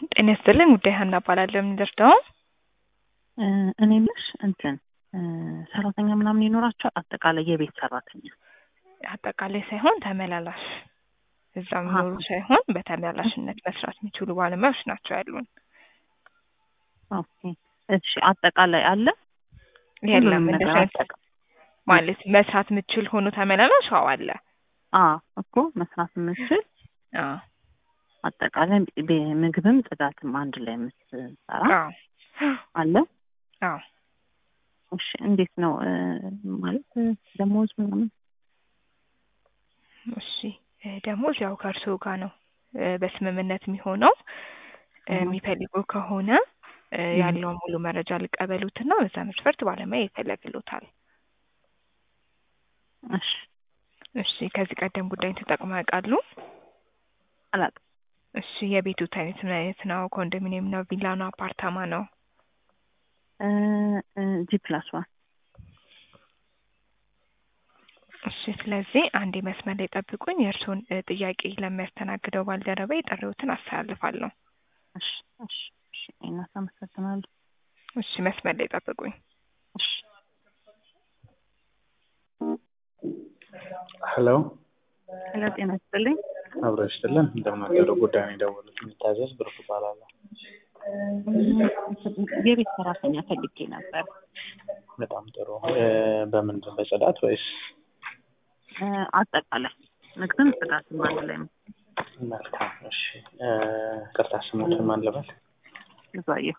ጤና ይስጥልኝ ጉዳይ ሀና እባላለሁ። የምንደርደው እኔ የምልሽ እንትን ሰራተኛ ምናምን ይኖራቸዋል? አጠቃላይ የቤት ሰራተኛ አጠቃላይ ሳይሆን ተመላላሽ እዛ የሚኖሩ ሳይሆን በተመላላሽነት መስራት የሚችሉ ባለሙያዎች ናቸው ያሉን። ኦኬ እሺ። አጠቃላይ አለ የለም ሁሉንም ነገር እንደዚህ አይነት አጠቃ- ማለት መስራት የምችል ሆኖ ተመላላሽ አዎ አለ። አዎ እኮ መስራት የምችል አዎ አጠቃላይ ቤ- ምግብም ጽዳትም አንድ ላይ የምትሰራ አዎ አለ። አዎ እሺ እንዴት ነው እ፣ ማለት ደሞዝ ምናምን? እሺ እ፣ ደሞዝ ያው ከእርስዎ ጋር ነው እ፣ በስምምነት የሚሆነው እ፣ አዎ። የሚፈልጉ ከሆነ እ፣ ም። ያለውን ሙሉ መረጃ ሊቀበሉትና በዛ መስፈርት ባለሙያ ይፈለግሎታል። እሺ እሺ ከዚህ ቀደም ጉዳይን ተጠቅመው ያውቃሉ? አላውቅም። እሺ የቤቱት አይነት ምን አይነት ነው? ኮንዶሚኒየም ነው? ቪላ ነው? አፓርታማ ነው? እ፣ እ፣ ጂ ፕላስ ዋን እሺ ስለዚህ አንዴ መስመር ላይ ጠብቁኝ። የእርስዎን እ፣ ጥያቄ ለሚያስተናግደው ባልደረባ የጥሪዎትን አስተላልፋለሁ። እሺ እሺ እሺ እናት አመሰግናለሁ። እሺ መስመር ላይ ጠብቁኝ። እሺ ሄሎ ሄሎ ጤና ይስጥልኝ። አብሮ ይስጥልን። እንደምናገሩ ጉዳይ ነው የደወሉት። የሚታዘዝ ብርቱ እባላለሁ። የቤት ሰራተኛ ፈልጌ ነበር። በጣም ጥሩ። እ፣ በምንድን በጽዳት ወይስ? እ፣ አጠቃላይ ምግብም ጽዳትም አንድ ላይ ነው። መልካም እሺ። እ፣ ቅርታ ስሞትን ማን ልበል? ብዙአየሁ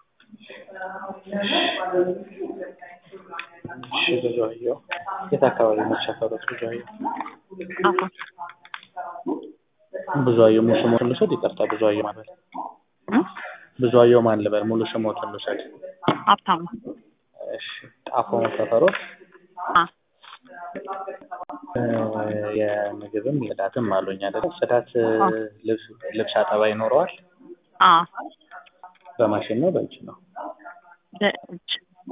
እሺ ብዙአየሁ። የት አካባቢ ነው የተሰፈሩት? ብዙአየሁ አሁን ብዙአየሁ ሙሉ ስሞትን ልውሰድ? ይቅርታ ብዙአየሁ ማለት እ? ብዙአየሁ ማን ልበል? ሙሉ ስሞትን ልውሰድ? ሀብታሙ እሺ ጣፎ ሰፈሮት አ እ፣ የምግብም ጽዳትም አሉኝ አይደለ? ጽዳት እ፣ አዎ። ልብስ ልብስ አጠባ ይኖረዋል? አ በማሽን ነው በእጅ ነው? በእጅ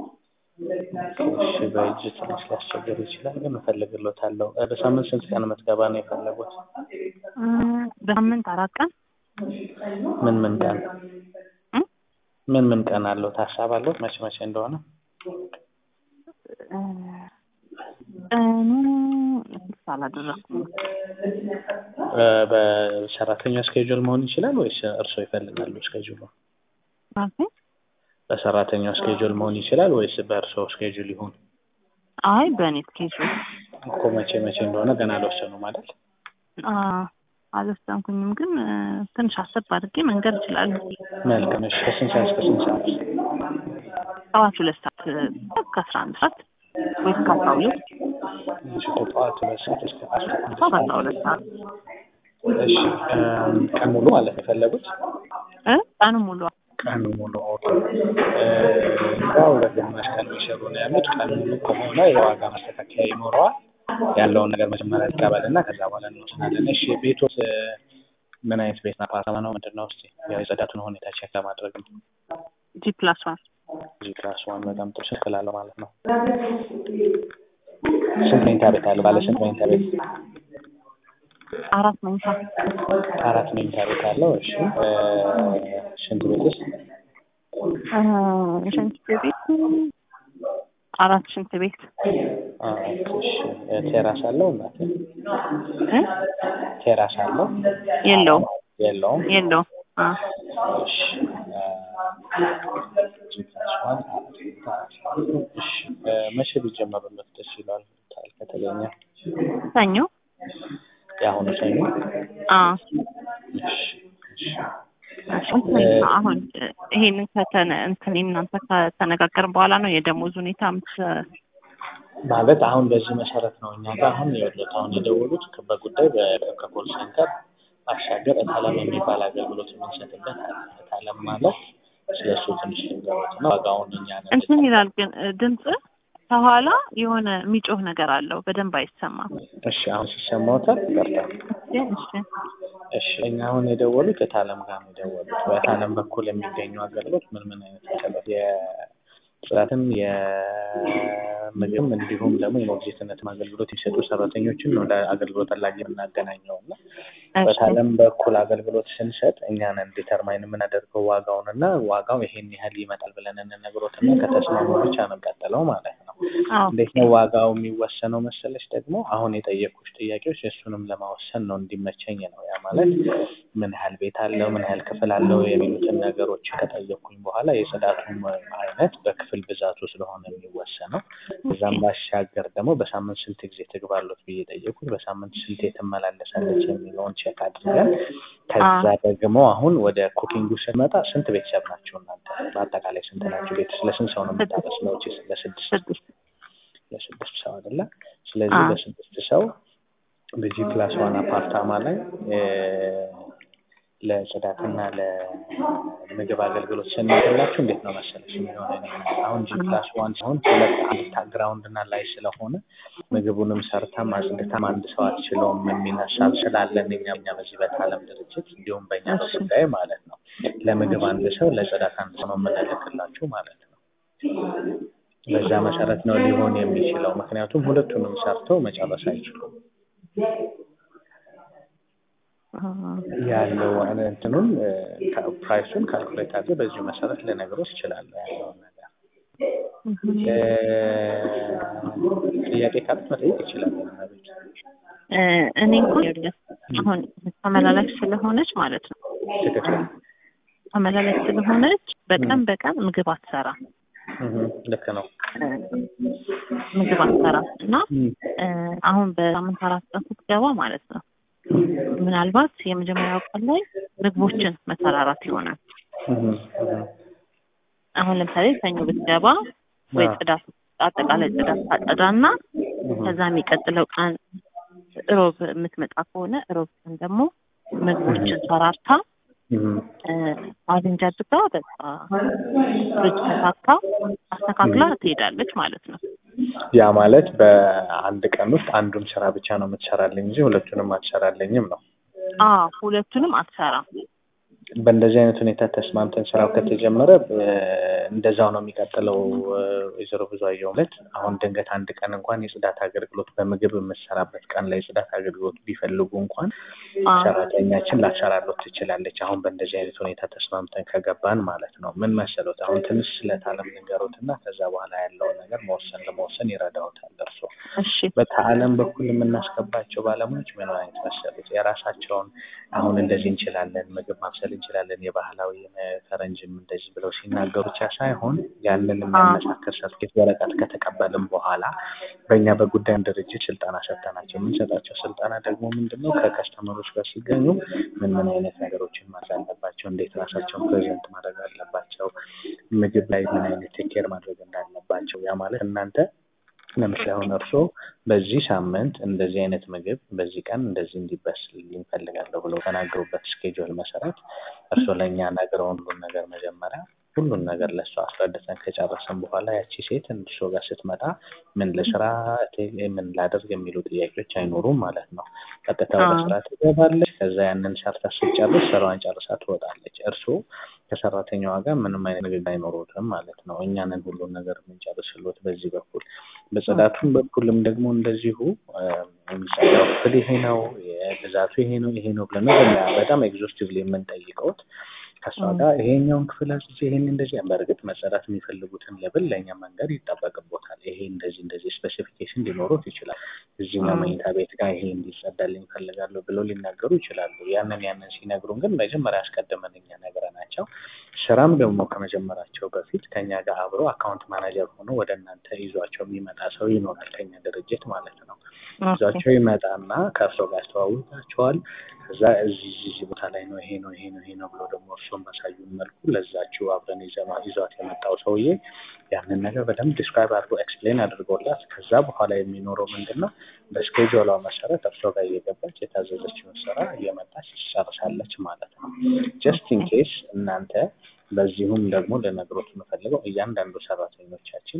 እሺ በእጅ ትንሽ ሊያስቸግር ይችላል፣ ግን እፈልግሎታለሁ። እ፣ በሳምንት ስንት ቀን የምትገባ ነው የፈለጉት? እ፣ በሳምንት አራት ቀን ምን ምን ቀን እ? ምን ምን ቀን አለው? ታሳብ አለው መቼ መቼ እንደሆነ? እ፣ ቀኑ ፊክስ አላደረኩም። እ፣ በሰራተኛ ስኬጁል መሆን ይችላል ወይስ እርስዎ ይፈልጋሉ ስኬጁሉ? ማለት በሰራተኛው ስኬጁል መሆን ይችላል ወይስ በእርስዎ ስኬጁል ይሁን? አይ በእኔ ስኬጁል እኮ መቼ መቼ እንደሆነ ገና አልወሰኑም ማለት አ አልወሰንኩኝም፣ ግን እ፣ ትንሽ አሰብ አድርጌ መንገድ እችላለሁ። መልካም። እሺ ከስንት ሰዓት እስከ ስንት ሰዓት? ጠዋት ሁለት ሰዓት እ፣ ከአስራ አንድ ሰዓት ወይ እስከ አስራ ሁለት እሺ ከጠዋት ሁለት ሰዓት እስከ አስራ አንድ እስከ ሰዓት። አስራ ሁለት ሰዓት እሺ እ፣ ቀን ሙሉ ማለት ነው የፈለጉት? እ፣ ቀኑ ሙሉ ቀን ሙሉ ኦኬ። እ፣ ያው በግማሽ ቀን የሚሰሩ ነው ያሉት። ቀን ሙሉ ከሆነ የዋጋ ማስተካከያ ይኖረዋል። ያለውን ነገር መጀመሪያ ይቀበል እና ከዛ በኋላ እንወስናለን። እሺ ቤቶት እ፣ ምን አይነት ቤት ነው? አፓርታማ ነው ምንድን ነው? እስኪ የጽዳቱን ሁኔታ ቼክ ለማድረግ ነው። ጂ ፕላስ ዋን እዚህ ክላስ ዋን በጣም ጥሩ ስልክ ላለው ማለት ነው። ስንት መኝታ ቤት አለው? ባለ ስንት መኝታ ቤት? አራት መኝታ አራት መኝታ ቤት አለው። እሺ እ፣ ሽንት ቤትስ? እ፣ ሽንት ቤት አራት ሽንት ቤት አዎ፣ እሺ እ፣ ቴራስ አለው? እናቴ እ? ቴራስ አለው? የለውም የለውም። የለውም። አ እሺ እ፣ እዚህ ክላስ ዋን አራት መኝታ አራት እሺ እ፣ መቼ ቢጀመሩለት ደስ ይላል ከተገኘ? ሰኞ የአሁኑ ሰኞ? አ እሺ እሺ እንትን አሁን እ፣ ይሄንን ከተነ እንትን እናንተ ከተነጋገርን በኋላ ነው የደሞዝ ሁኔታ ምት ማለት አሁን በዚህ መሰረት ነው እኛ ጋር አሁን የወሉት አሁን የደወሉት በጉዳይ ከኮል ሴንተር ባሻገር እታለም የሚባል አገልግሎት የምንሰጥበት አለ። እታለም ማለት ስለሱ ትንሽ ልንገሮት ነው። ዋጋውን እኛ ነን እንትን ይላል ግን እ፣ ድምፅ ከኋላ የሆነ የሚጮህ ነገር አለው በደንብ አይሰማም። እሺ አሁን ሲሰማዎታል? ይቅርታ። እሺ እሺ እኛ አሁን የደወሉት እታለም ጋር ነው የደወሉት። በእታለም በኩል የሚገኙ አገልግሎት ምን ምን አይነት አገልግሎት ጽዳትም የምግብ እንዲሁም ደግሞ የሞግዚትነትም አገልግሎት የሚሰጡ ሰራተኞችን ነው ለአገልግሎት ፈላጊ የምናገናኘው እና በታለም በኩል አገልግሎት ስንሰጥ እኛ ነን ዲተርማይን የምናደርገው ዋጋውን እና ዋጋው ይሄን ያህል ይመጣል ብለን እንነግሮት እና ከተስማሙ ብቻ ነው ቀጥለው ማለት ነው። እንዴት ነው ዋጋው የሚወሰነው መሰለች ደግሞ አሁን የጠየቁሽ ጥያቄዎች እሱንም ለማወሰን ነው እንዲመቸኝ ነው። ያ ማለት ምን ያህል ቤት አለው፣ ምን ያህል ክፍል አለው የሚሉትን ነገሮች ከጠየቅኩኝ በኋላ የጽዳቱም አይነት በክፍል ብዛቱ ስለሆነ የሚወሰነው እዛም ባሻገር ደግሞ በሳምንት ስንት ጊዜ ትግባሉት ብዬ ጠየቁት። በሳምንት ስንት ትመላለሳለች የሚለውን ቼክ አድርገን ከዛ ደግሞ አሁን ወደ ኩኪንጉ ስንመጣ ስንት ቤተሰብ ናቸው እናንተ? በአጠቃላይ ስንት ናቸው? ቤተሰብ ለስንት ሰው ነው የምታበስለው? ለስድስት ለስድስት ሰው አይደለ? ስለዚህ ለስድስት ሰው በጂ ፕላስ ዋን አፓርታማ ላይ ለጽዳትና ለምግብ አገልግሎት ስንላችሁ እንዴት ነው መሰለሽ የሚሆነ አሁን ጂ ፕላስ ዋን ሲሆን ሁለት አንድ ግራውንድ እና ላይ ስለሆነ ምግቡንም ሰርታም አጽድታም አንድ ሰው አትችለውም የሚል ሀሳብ ስላለን እኛም እኛ በዚህ በታለም ድርጅት እንዲሁም በእኛ በጉዳይ ማለት ነው ለምግብ አንድ ሰው ለጽዳት አንድ ሰው ነው የምንልክላችሁ ማለት ነው። በዛ መሰረት ነው ሊሆን የሚችለው። ምክንያቱም ሁለቱንም ሰርተው መጨረስ አይችሉም። ያለው እንትኑን ፕራይሱን ካልኩሌት አድርገህ በዚሁ መሰረት ልነግሮት እችላለሁ ያለውን ነገር። ጥያቄ ካሉት መጠየቅ ይችላል። ቤት እኔ እንኳን አሁን ተመላላሽ ስለሆነች ማለት ነው ትክክል ተመላላሽ ስለሆነች በቀን በቀን ምግብ አትሰራም። ልክ ነው። ምግብ አትሰራም እና አሁን በሳምንት አራት ቀን ስትገባ ማለት ነው ምናልባት የመጀመሪያው ቀን ላይ ምግቦችን መሰራራት ይሆናል። አሁን ለምሳሌ ሰኞ ብትገባ ወይ ጽዳት አጠቃላይ ጽዳት ታጸዳና ከዛ የሚቀጥለው ቀን ሮብ የምትመጣ ከሆነ ሮብ ቀን ደግሞ ምግቦችን ሰራርታ አሬንጅ አድርጋ በቃ ፍሪጅ ተሳካ አስተካክላ ትሄዳለች ማለት ነው። ያ ማለት በአንድ ቀን ውስጥ አንዱን ስራ ብቻ ነው የምትሰራልኝ እንጂ ሁለቱንም አትሰራልኝም ነው። አዎ ሁለቱንም አትሰራም። በእንደዚህ አይነት ሁኔታ ተስማምተን ስራው ከተጀመረ እንደዛው ነው የሚቀጥለው። ወይዘሮ ብዙአየሁ ማለት አሁን ድንገት አንድ ቀን እንኳን የጽዳት አገልግሎት በምግብ የምትሰራበት ቀን ላይ የጽዳት አገልግሎት ቢፈልጉ እንኳን ሰራተኛችን ላሰራሎት ትችላለች። አሁን በእንደዚህ አይነት ሁኔታ ተስማምተን ከገባን ማለት ነው። ምን መሰሎት አሁን ትንሽ ስለታለም ንገሮት እና ከዛ በኋላ ያለውን ነገር መወሰን ለመወሰን ይረዳውታል። እርሶ በተአለም በኩል የምናስገባቸው ባለሙያዎች ምን አይነት መሰሉት የራሳቸውን አሁን እንደዚህ እንችላለን ምግብ ማብሰል እንችላለን የባህላዊ ፈረንጅም እንደዚህ ብለው ሲናገሩ ብቻ ሳይሆን ያንን የሚያመሳክር ሰርቲፊኬት ወረቀት ከተቀበልም በኋላ በእኛ በጉዳይ ድርጅት ስልጠና ሰጥተናቸው የምንሰጣቸው ስልጠና ደግሞ ምንድን ነው ከከስተመሮች ጋር ሲገኙ ምን ምን አይነት ነገሮችን ማድረግ አለባቸው፣ እንዴት ራሳቸውን ፕሬዘንት ማድረግ አለባቸው፣ ምግብ ላይ ምን አይነት ቴኬር ማድረግ እንዳለባቸው ያ ማለት እናንተ ለምሳሌ አሁን እርስዎ በዚህ ሳምንት እንደዚህ አይነት ምግብ በዚህ ቀን እንደዚህ እንዲበስልልኝ እፈልጋለሁ ብለው ተናገሩበት ስኬጁል መሰረት እርስዎ ለእኛ ነግረውን ሁሉን ነገር መጀመሪያ ሁሉን ነገር ለእሷ አስረድተን ከጨረሰን በኋላ ያቺ ሴት እርስዎ ጋር ስትመጣ ምን ልስራ፣ ምን ላደርግ የሚሉ ጥያቄዎች አይኖሩም ማለት ነው። ቀጥታ ወደ ስራ ትገባለች። ከዛ ያንን ሰርታ ስትጨርስ ስራዋን ጨርሳ ትወጣለች። እርስዎ ከሰራተኛዋ ጋር ምንም አይነት ንግግር አይኖሩትም ማለት ነው። እኛንን ሁሉን ነገር የምንጨርስሎት በዚህ በኩል በጽዳቱም በኩልም ደግሞ እንደዚሁ የሚጸዳው ክፍል ይሄ ነው፣ ብዛቱ ይሄ ነው፣ ይሄ ነው ብለን በጣም ኤግዞስቲቭሊ የምንጠይቀውት ከእሷ ጋር ይሄኛውን ክፍል አጽቼ ይሄን እንደዚህ በእርግጥ መጸዳት የሚፈልጉትን ለብል ለእኛ መንገድ ይጠበቅቦታል። ይሄ እንደዚህ እንደዚህ ስፔሲፊኬሽን ሊኖሩት ይችላል። እዚህኛው መኝታ ቤት ጋር ይሄ እንዲጸዳልኝ ይፈልጋሉ ብለው ሊናገሩ ይችላሉ። ያንን ያንን ሲነግሩን ግን መጀመሪያ አስቀድመን እኛ ነግረናቸው ስራም ደግሞ ከመጀመራቸው በፊት ከኛ ጋር አብሮ አካውንት ማናጀር ሆኖ ወደ እናንተ ይዟቸው የሚመጣ ሰው ይኖራል ከኛ ድርጅት ማለት ነው። ይዟቸው ይመጣና ከእርሶ ጋር ያስተዋውቃቸዋል። ከዛ እዚህ ቦታ ላይ ነው ይሄ ነው ይሄ ነው ይሄ ነው ብሎ ደግሞ እርሶን ባሳዩን መልኩ ለዛችው አብረን ይዟት የመጣው ሰውዬ ያንን ነገር በደንብ ዲስክራይብ አድርጎ ኤክስፕሌን አድርጎላት ከዛ በኋላ የሚኖረው ምንድን ነው በስኬጁሏ መሰረት እርሶ ጋር እየገባች የታዘዘችውን ስራ እየመጣች ትጨርሳለች ማለት ነው። ጀስት ኢን ኬስ እናንተ በዚሁም ደግሞ ልነግሮት የምፈልገው እያንዳንዱ ሰራተኞቻችን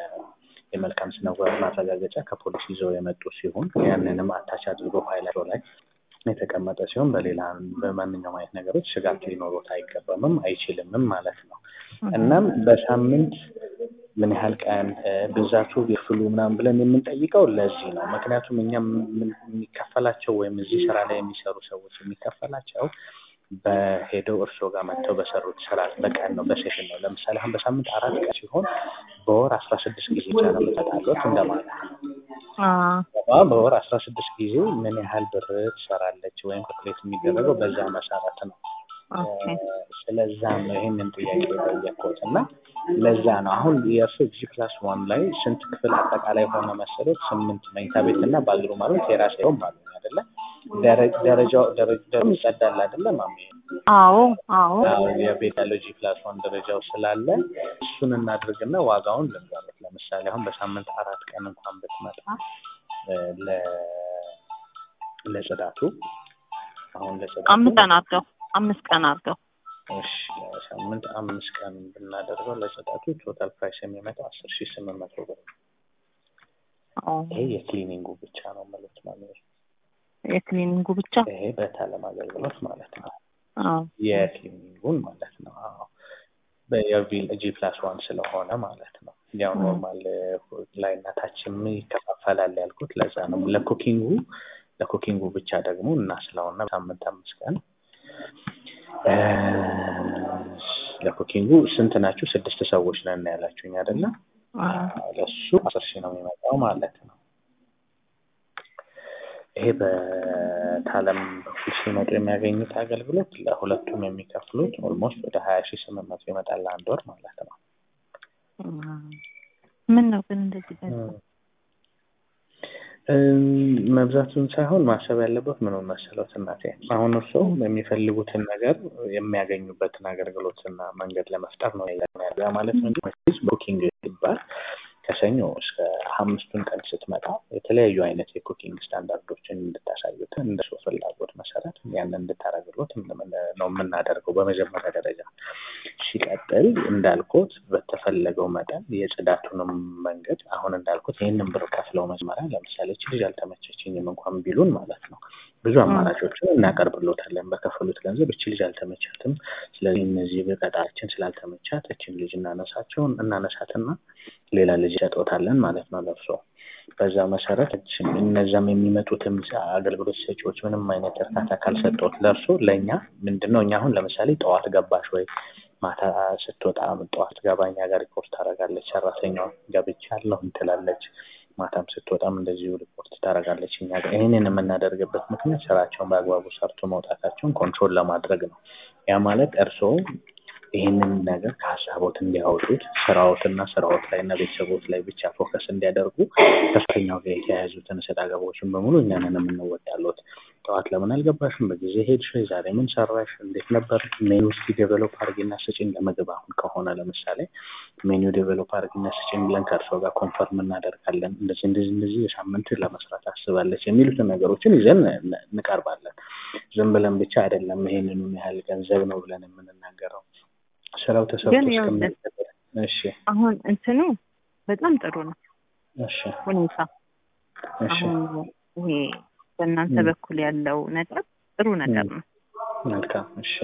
የመልካም ስነ ምግባር ማረጋገጫ ከፖሊስ ይዘው የመጡ ሲሆን ያንንም አታች አድርጎ ፋይላቸው ላይ የተቀመጠ ሲሆን በሌላ በማንኛውም አይነት ነገሮች ስጋት ሊኖሩት አይገባምም አይችልምም ማለት ነው። እናም በሳምንት ምን ያህል ቀን ብዛቱ ክፍሉ ምናምን ብለን የምንጠይቀው ለዚህ ነው። ምክንያቱም እኛ የሚከፈላቸው ወይም እዚህ ስራ ላይ የሚሰሩ ሰዎች የሚከፈላቸው በሄደው እርስዎ ጋር መጥተው በሰሩት ስራ በቀን ነው፣ በሴሽን ነው። ለምሳሌ አሁን በሳምንት አራት ቀን ሲሆን በወር አስራ ስድስት ጊዜ ብቻ ነው የምትመጣለት እንደማለት ነው። በወር አስራ ስድስት ጊዜ ምን ያህል ብር ትሰራለች ወይም ካልኩሌት የሚደረገው በዛ መሰረት ነው። ስለዛ ነው ይህንን ጥያቄ የጠየቅኩት እና ለዛ ነው አሁን የእርሱ ጂ ፕላስ ዋን ላይ ስንት ክፍል አጠቃላይ ሆነ መሰረት? ስምንት መኝታ ቤት እና ባዝሩ ማለት የራሴ ሆን ማለት አይደለ? ደረጃው ደረጃው ይጸዳል አይደለ? ማሚ አዎ አዎ የቤት ያለው ጂ ፕላስ ዋን ደረጃው ስላለ እሱን እናድርግና ዋጋውን ልንገሩት። ለምሳሌ አሁን በሳምንት አራት ቀን እንኳን ብትመጣ ለ ለጽዳቱ አሁን ለጽዳቱ አምስት ቀን አድርገው አምስት ቀን አድርገው እሺ ሳምንት አምስት ቀን ብናደርገው ለጽዳቱ ቶታል ፕራይስ የሚመጣው አስር ሺህ ስምንት መቶ ብር ይሄ የክሊኒንጉ ብቻ ነው ማለት ነው። የክሊኒንጉ ብቻ ይሄ በታለም አገልግሎት ማለት ነው። አዎ የክሊኒንጉን ማለት ነው። አዎ በየቪል ጂ ፕላስ ዋን ስለሆነ ማለት ነው። ያው ኖርማል ላይ እናታችን ይከፋፈላል ያልኩት ለዛ ነው። ለኩኪንጉ ለኩኪንጉ ብቻ ደግሞ እና ስለሆነ ሳምንት አምስት ቀን ለኩኪንጉ ስንት ናችሁ? ስድስት ሰዎች ነን ያላችሁኝ አይደለ? ለሱ አስር ሺህ ነው የሚመጣው ማለት ነው። ይሄ በታለም በኩል ሲመጡ የሚያገኙት አገልግሎት ለሁለቱም የሚከፍሉት ኦልሞስት ወደ ሀያ ሺህ ስምንት መቶ ይመጣል ለአንድ ወር ማለት ነው። ምን ነው ግን እንደዚህ መብዛቱን ሳይሆን ማሰብ ያለበት ምን መሰሎት እናቴ፣ አሁን እርሶ የሚፈልጉትን ነገር የሚያገኙበትን አገልግሎትና መንገድ ለመፍጠር ነው ያ ማለት ነው እንጂ ቡኪንግ ይባል ከሰኞ እስከ አምስቱን ቀን ስትመጣ የተለያዩ አይነት የኩኪንግ ስታንዳርዶችን እንድታሳዩት እንደ ሰው ፍላጎት መሰረት ያንን እንድታደርግሎት ነው የምናደርገው በመጀመሪያ ደረጃ። ሲቀጥል እንዳልኩት በተፈለገው መጠን የጽዳቱንም መንገድ አሁን እንዳልኩት ይህንን ብር ከፍለው መጀመሪያ ለምሳሌ እች ልጅ አልተመቸችኝም እንኳን ቢሉን ማለት ነው ብዙ አማራጮችን እናቀርብሎታለን። በከፈሉት ገንዘብ እች ልጅ አልተመቻትም፣ ስለዚህ እነዚህ በቀጣችን ስላልተመቻት እችን ልጅ እናነሳቸውን እናነሳትና ሌላ ልጅ ሰጦታለን ማለት ነው ለብሶ በዛ መሰረት እነዛም የሚመጡትም አገልግሎት ሰጪዎች ምንም አይነት እርካታ ካልሰጠት ለእርሶ ለእኛ ምንድን ነው እኛ አሁን ለምሳሌ ጠዋት ገባሽ ወይ ማታ ስትወጣ ጠዋት ገባኛ ጋር ሪፖርት ታደርጋለች ሰራተኛዋ ገብቻለሁ ትላለች ማታም ስትወጣም እንደዚሁ ሪፖርት ታደርጋለች እኛ ጋር ይህንን የምናደርግበት ምክንያት ስራቸውን በአግባቡ ሰርቶ መውጣታቸውን ኮንትሮል ለማድረግ ነው ያ ማለት እርስዎ ይህንን ነገር ከሀሳቦት እንዲያወጡት ስራዎትና ስራዎት ላይ እና ቤተሰቦት ላይ ብቻ ፎከስ እንዲያደርጉ ከፍተኛው ጋር የተያያዙትን እሰጥ አገባዎችን በሙሉ እኛንን የምንወጣለት። ጠዋት ለምን አልገባሽም? በጊዜ ሄድሽ? ዛሬ ምን ሰራሽ? እንዴት ነበር? ሜኑ እስኪ ዴቨሎፕ አድርጊና ስጪኝ። ለምግብ አሁን ከሆነ ለምሳሌ ሜኑ ዴቨሎፕ አድርጊና ስጪኝ ብለን ከእርስዎ ጋር ኮንፈርም እናደርጋለን። እንደዚህ እንደዚህ እንደዚህ የሳምንት ለመስራት አስባለች የሚሉትን ነገሮችን ይዘን እንቀርባለን። ዝም ብለን ብቻ አይደለም ይሄንኑ ያህል ገንዘብ ነው ብለን የምንናገረው። ስራው ተሰርቶ እስከሚያልቅ እሺ አሁን እንትኑ በጣም ጥሩ ነው። እሺ ሁኔታ እሺ አሁን ይሄ በእናንተ በኩል ያለው ነገር ጥሩ ነገር ነው። መልካም እሺ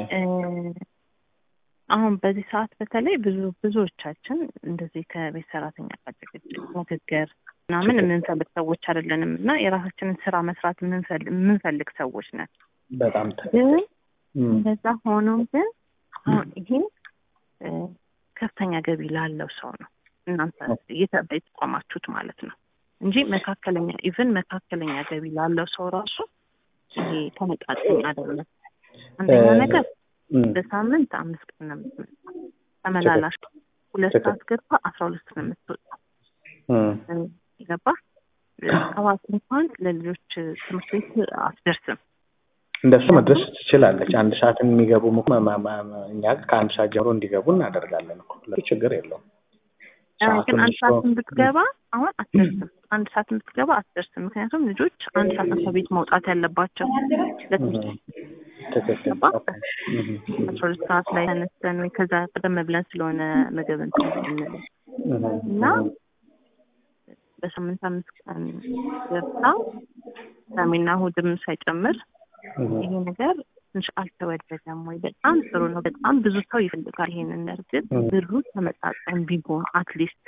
አሁን በዚህ ሰዓት በተለይ ብዙ ብዙዎቻችን እንደዚህ ከቤት ሰራተኛ ጋር ጭቅጭቅ፣ ንግግር ምናምን የምንፈልግ ሰዎች አይደለንም እና የራሳችንን ስራ መስራት የምንፈልግ ሰዎች ነን። በጣም ግን እንደዛ ሆኖ ግን አሁን ይሄ ከፍተኛ ገቢ ላለው ሰው ነው እናንተ የተቋማችሁት ማለት ነው እንጂ መካከለኛ ኢቭን መካከለኛ ገቢ ላለው ሰው ራሱ ይሄ ተመጣጣኝ አይደለም። አንደኛ ነገር በሳምንት አምስት ቀን ነው የምትመጣው ተመላላሽ ሁለት ሰዓት ገብታ አስራ ሁለት ነው የምትወጣው። ገባ ሰባት እንኳን ለልጆች ትምህርት ቤት አትደርስም። እንደሱ መድረስ ትችላለች። አንድ ሰዓት የሚገቡ እኛ ከአንድ ሰዓት ጀምሮ እንዲገቡ እናደርጋለን እኮ ችግር የለውም። ግን አንድ ሰዓት ብትገባ አሁን አትደርስም። አንድ ሰዓት ብትገባ አትደርስም። ምክንያቱም ልጆች አንድ ሰዓት ከቤት መውጣት ያለባቸው ለትምህርት ትክክል አስራ ሁለት ሰዓት ላይ ተነስተን ወይ ከዛ ቀደም ብለን ስለሆነ ምግብ እንትን እና በሳምንት አምስት ቀን ገብታ ቅዳሜና እሑድም ሳይጨምር ይሄ ነገር ትንሽ አልተወደደም ወይ? በጣም ጥሩ ነው። በጣም ብዙ ሰው ይፈልጋል ይሄንን። እርግጥ ብሩ ተመጣጣኝ ቢሆን አትሊስት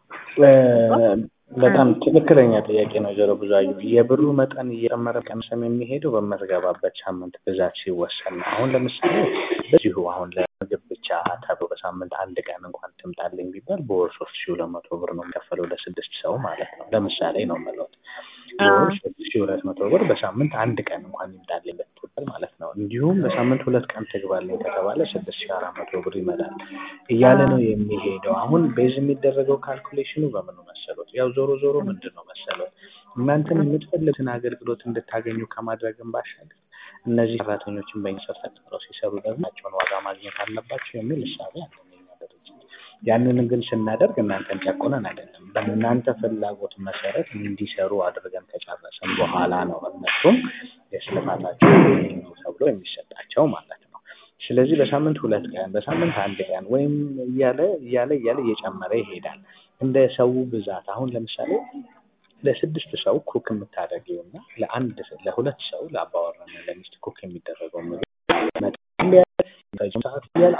በጣም ትክክለኛ ጥያቄ ነው። ጆሮ ብዙአዩ የብሩ መጠን እየጨመረ ቀንሰም የሚሄደው በምትገባበት ሳምንት ብዛት ሲወሰን ነው። አሁን ለምሳሌ በዚሁ አሁን ለምግብ ብቻ ተብሎ በሳምንት አንድ ቀን እንኳን ትምጣልኝ ቢባል በወር ሶስት ሺ ሁለት መቶ ብር ነው የሚከፈለው ለስድስት ሰው ማለት ነው። ለምሳሌ ነው የምለው በወር ሶስት ሺ ሁለት መቶ ብር በሳምንት አንድ ቀን እንኳን ይምጣልኝ ብትባል ማለት ነው። እንዲሁም በሳምንት ሁለት ቀን ትግባልኝ ከተባለ ስድስት ሺ አራት መቶ ብር ይመጣል እያለ ነው የሚሄደው። አሁን ቤዝ የሚደረገው ካልኩሌሽኑ በምኑ መሰሎት? ያው ዞሮ ዞሮ ምንድን ነው መሰሎት እናንተን የምትፈልጉትን አገልግሎት እንድታገኙ ከማድረግን ባሻገር እነዚህ ሰራተኞችን በኢንሰር ተቀጥረው ሲሰሩ ደግሞ ናቸውን ዋጋ ማግኘት አለባቸው የሚል እሳቤ አለ የእኛ ድርጅት። ያንን ግን ስናደርግ እናንተን ጨቁነን አይደለም። በእናንተ ፍላጎት መሰረት እንዲሰሩ አድርገን ከጨረሰን በኋላ ነው እነሱም የስልፋታቸው ነው ተብሎ የሚሰጣቸው ማለት ነው። ስለዚህ በሳምንት ሁለት ቀን በሳምንት አንድ ቀን ወይም እያለ እያለ እያለ እየጨመረ ይሄዳል እንደ ሰው ብዛት። አሁን ለምሳሌ ለስድስት ሰው ኩክ የምታደርጊው እና ለአንድ ለሁለት ሰው ለአባወራና ለሚስት ኩክ የሚደረገው ምግብ ሰዓት እያለ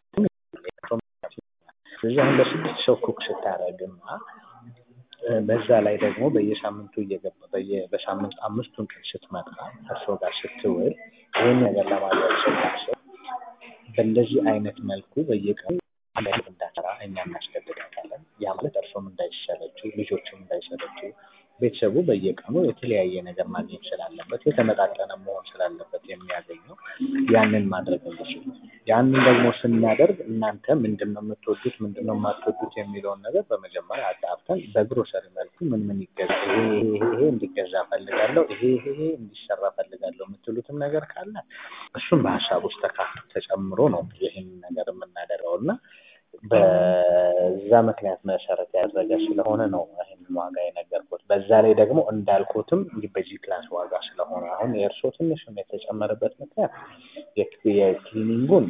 ስለዚህ አሁን ለስድስት ሰው ኩክ ስታደርግና በዛ ላይ ደግሞ በየሳምንቱ እየገባ በሳምንት አምስቱን ቀን ስትመጣ እርሶ ጋር ስትውል ይህን ነገር ለማድረግ ስታስብ በእንደዚህ አይነት መልኩ በየቀኑ አንድ አይነት እንዳሰራ እኛ እናስገድዳታለን። ያ ማለት እርሶም እንዳይሰለችው፣ ልጆችም እንዳይሰለችው፣ ቤተሰቡ በየቀኑ የተለያየ ነገር ማግኘት ስላለበት የተመጣጠነ መሆን ስላለበት የሚያገኘው ያንን ማድረግ እንችል። ያንን ደግሞ ስናደርግ እናንተ ምንድን ነው የምትወዱት፣ ምንድን ነው የማትወዱት የሚለውን ነገር በመጀመሪያ አጣርተን በግሮሰሪ መልኩ ምን ምን ይገዛ ይሄ ይሄ እንዲገዛ ፈልጋለሁ፣ ይሄ ይሄ እንዲሰራ ፈልጋለሁ የምትሉትም ነገር ካለ እሱም በሀሳብ ውስጥ ተካቶ ተጨምሮ ነው ይህን ነገር የምናደርገው እና በዛ ምክንያት መሰረት ያደረገ ስለሆነ ነው ይህንን ዋጋ የነገርኩት። በዛ ላይ ደግሞ እንዳልኩትም በዚህ ክላስ ዋጋ ስለሆነ አሁን የእርስዎ ትንሽም የተጨመረበት ምክንያት የክሊኒንጉን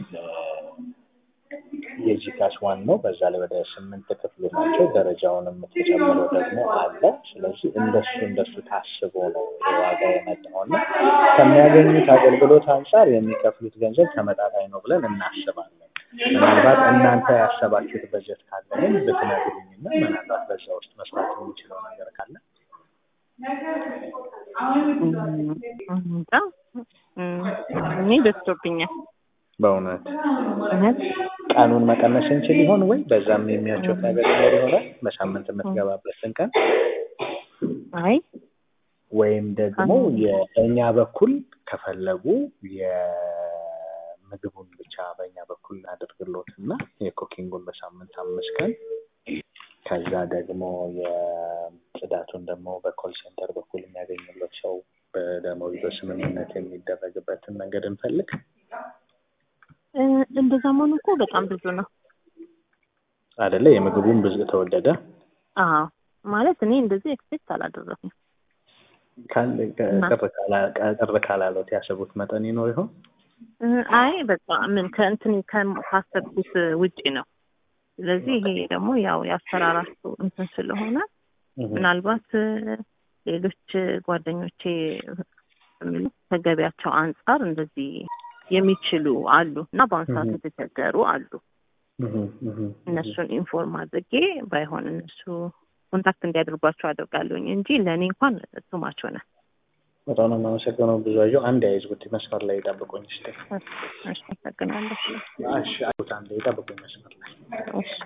የጂ ክላስ ዋን ነው። በዛ ላይ ወደ ስምንት ክፍል ናቸው። ደረጃውንም ተጨምሮ ደግሞ አለ። ስለዚህ እንደሱ እንደሱ ታስቦ ነው የዋጋ የመጣው እና ከሚያገኙት አገልግሎት አንጻር የሚከፍሉት ገንዘብ ተመጣጣኝ ነው ብለን እናስባለን። ምናልባት እናንተ ያሰባችሁት በጀት ካለ ግን ብትነግሩኝና ምናልባት በዛ ውስጥ መስራት የሚችለው ነገር ካለ እኔ በዝቶብኛል በእውነት እውነት ቀኑን መቀነስ እንችል ይሆን ወይ? በዛም የሚያችሁት ነገር ይኖር ይሆናል በሳምንት የምትገባበትን ቀን አይ ወይም ደግሞ የእኛ በኩል ከፈለጉ የምግቡን ብቻ በእኛ በኩል አድርግሎት እና የኩኪንጉን በሳምንት አምስት ቀን ከዛ ደግሞ የጽዳቱን ደግሞ በኮል ሴንተር በኩል የሚያገኙለት ሰው በደሞዝ በስምምነት የሚደረግበትን መንገድ እንፈልግ። እንደዛ መሆኑ እኮ በጣም ብዙ ነው አይደለ? የምግቡን ብዙ ተወደደ። አዎ ማለት እኔ እንደዚህ ኤክስፔክት አላደረኩም። ቅር ካላለት ያሰቡት መጠን ይኖር ይሆን? አይ በቃ ምን ከእንትን ካሰብኩት ውጪ ነው። ስለዚህ ይሄ ደግሞ ያው ያሰራራችሁ እንትን ስለሆነ ምናልባት ሌሎች ጓደኞቼ የሚሉ ከገቢያቸው አንጻር እንደዚህ የሚችሉ አሉ እና በአሁኑ ሰዓት የተቸገሩ አሉ። እነሱን ኢንፎርም አድርጌ ባይሆን እነሱ ኮንታክት እንዲያደርጓቸው አደርጋለሁኝ እንጂ ለእኔ እንኳን ቱማቸው ነ በጣም ነው የማመሰግነው። ብዙአየሁ አንድ አይዝጉት መስመር ላይ ጠብቁኝ። ስ አመሰግናለሁ። እሺ አንድ ጠብቁኝ መስመር ላይ እሺ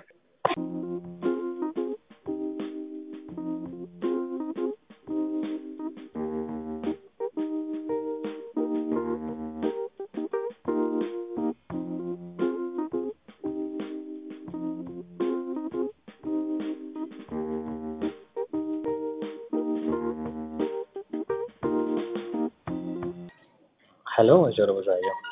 ሄሎ ወይዘሮ ብዙአየሁ